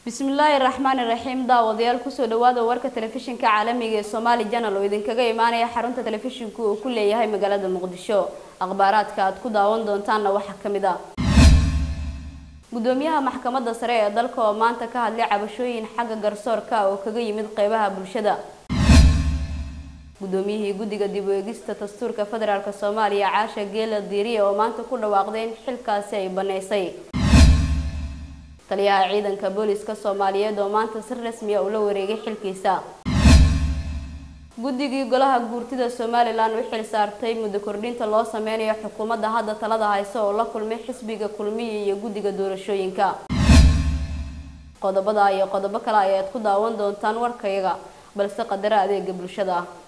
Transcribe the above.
bismillaahi raxmaani raxiim daawadayaal kusoo dhawaada warka telefishinka caalamiga ee somaali janal oo idinkaga imaanaya xarunta telefishinku uu ku leeyahay magaalada muqdisho akhbaaraadka aad ku daawan doontaanna waxaa ka mid a gudoomiyaha maxkamadda sare ee dalka oo maanta ka hadlay cabashooyin xagga garsoorka oo kaga yimid qeybaha bulshada gudoomiyihii guddiga dib u eegista dastuurka federaalk soomaaliya caasha geela diiriye oo maanta ku dhawaaqday in xilkaasi ay baneysay taliyaha ciidanka booliska soomaaliyeed oo maanta si rasmiya ula wareegay xilkiisa guddigii golaha guurtida somalilan u xil saartay muddo kordhinta loo sameynayo xukuumadda hadda talada haysa oo la kulmay xisbiga kulmiya iyo guddiga doorashooyinka qodobada iyo qodobo kale ayaad ku daawan doontaan warkayaga balse qadaro adeega bulshada ah